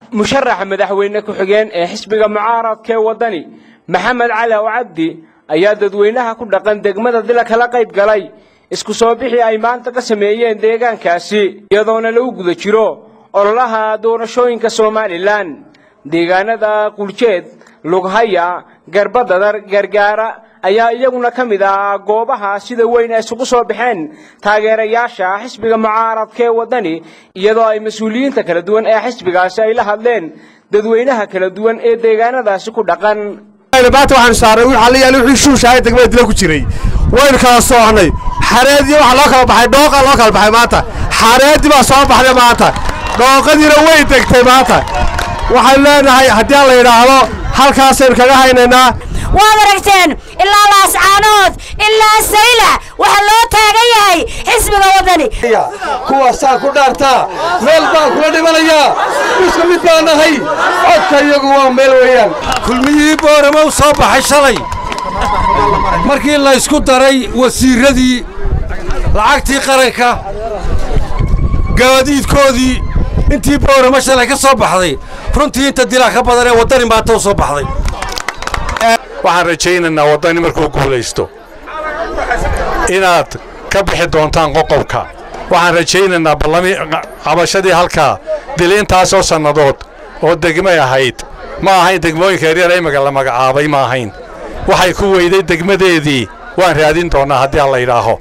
musharaxa madaxweyne ku-xigeen ee xisbiga mucaaradka ee waddani maxamed cali ow cabdi ayaa dadweynaha ku dhaqan degmada dila kala qayb galay isku soo bixii ay maanta ka sameeyeen deegaankaasi iyadoona lagu guda jiro ololaha doorashooyinka somalilan deegaanada quljeed lughaya garbadadar gargaara ayaa iyaguna ka mid ah goobaha sida weyn ay isugu soo baxeen taageerayaasha xisbiga mucaaradka ee waddani iyadoo ay mas-uuliyiinta kala duwan ee xisbigaasi ay la hadleen dadweynaha kala duwan ee deegaanadaasi ku dhaqan maanta waxaan saaray xaliyaal wixii shuushahay degmada dila ku jiray waynu kala soocnay xareedii waxa loo kala baxay dhooqa loo kala baxay maanta xareedii baa soo baxday maanta dhooqadiina way degtay maanta waxaan leenahay haddii aan la yidhaahdo halkaasaynu kaga haynaynaa waad aragteen ilaa laascaanood ilaa sayla waxaa loo taagan yahay xisbiga waddani kuwaasaa ku dhaartaa meel baan kula dhimanayaa isku mid baan nahay codka iyagu waa meel weeyaan kulmiyihii boorama u soo baxay shalay markii la ysku daray wasiirradii lacagtii qaranka gaadiidkoodii intii boorama shalay ka soo baxday runtii inta dilaa ka badan ee waddani maanta u soo baxday waxaan rajaynaynaa waddani markuu guulaysto inaad ka bixi doontaan qoqobka waxaan rajaynaynaa ballami qabashadii halkaa dil intaasoo sannadood oo degmay ahayd ma ahayn degmooyinka yaryar imiga la magacaabay ma ahayn waxay ku weyday degmadeedii waan raadin doonnaa haddii aan la yidhaaho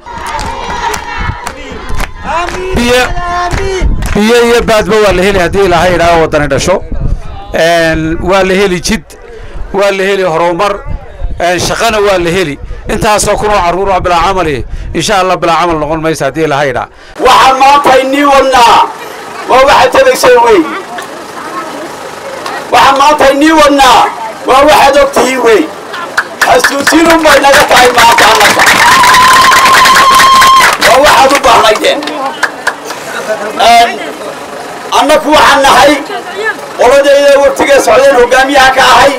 biyo iyo baadba waa la heli haddii ilaahay idhaaho waddani dhasho waa la heli jid waa la heli horumar shaqana waa la heli intaasoo kunoo carruur oo bilaa camali insha allah bilaa camal noqon maysa haddii ilaahay idhaa waxaan maanta inii wadnaa waa waxaad tegayseen wey waxaan maanta inii wadnaa waa waxaad og tihiin wey xasuusinun bay naga tahay maanta annaka waa waxaad u baahnaydeen annaku waxaan nahay qoladayda waqtigee socdeen hoggaamiyaha ka ahay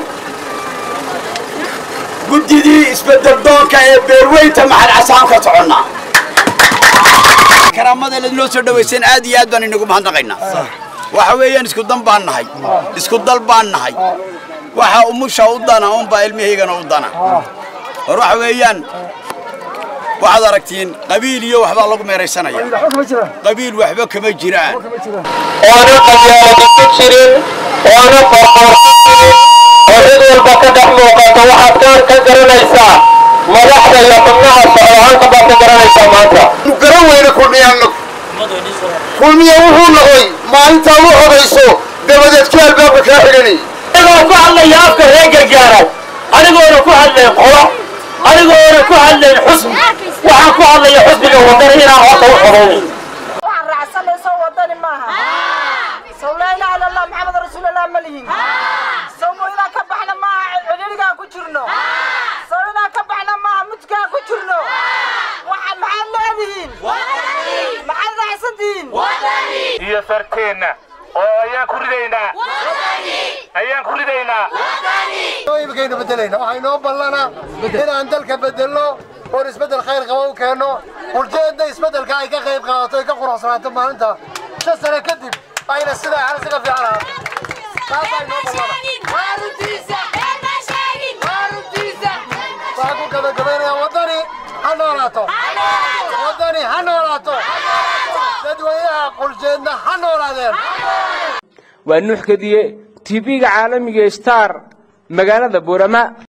guddidii isbeddeldoonka ee beerweynta maxal casaan ka soconnaa karaamada ladinoo soo dhawayseen aad iyo aad baan inagu mahadnaqaynaa waxa weeyaan isku dan baan nahay isku dal baan nahay waxa umusha u dana unbaa ilmahaygana u dana hor waxa weeyaan waxaad aragtiin qabiil iyo waxbaa lagu meeraysanaya qabiil waxba kama jiraan oona qabyaalada ku jirin oona qorqoor oo cid walba ka dhex muuqato waxaad kaan ka garanaysaa madaxda iyo xubnaha socdahaanka baad ka garanaysaa maanta nu garan weyne kulmiyaannu kulmiya wuxuu noqday maalintaa u odayso dabadeed ku albaabka kaa xidhanay anigoo ku hadlaya afka reer gargaara anigoona ku hadlayn qolo anigoona ku hadlayn xusbi waxaan ku hadlaya xusbiga wadani inaan horta u xoroonin waxaan raacsanayso wadani maaha sow laa ilaha illa allah maxamed rasuulallah ma lihin sow mo inaan ka baxna maaha cidhirigaan ku jirno sow inaan ka baxna maaha mudkaan ku jirno waxa maxaad leedihiin maxaad raacsantihiin iyo sarteenna oo ayaan ku ridaynaa ayaan ku ridaynaa imikaynu bedelayna waxaa inoo ballana inaan dalka bedelno oon isbeddel khayr qaba u keenno qurjeedna isbeddelka ay ka qayb qaadato ay ka quruxsanaato maalinta shan sane kadib ayna sidaa xal isaga fiican ahaato taasaa inoo ballana waxaan ku gabagabaynayaa waddani ha noolaato waddani ha noolaato dadweynaha qurjeedna ha noolaadeen waa nuux kadiye tv-ga caalamiga star magaalada boorama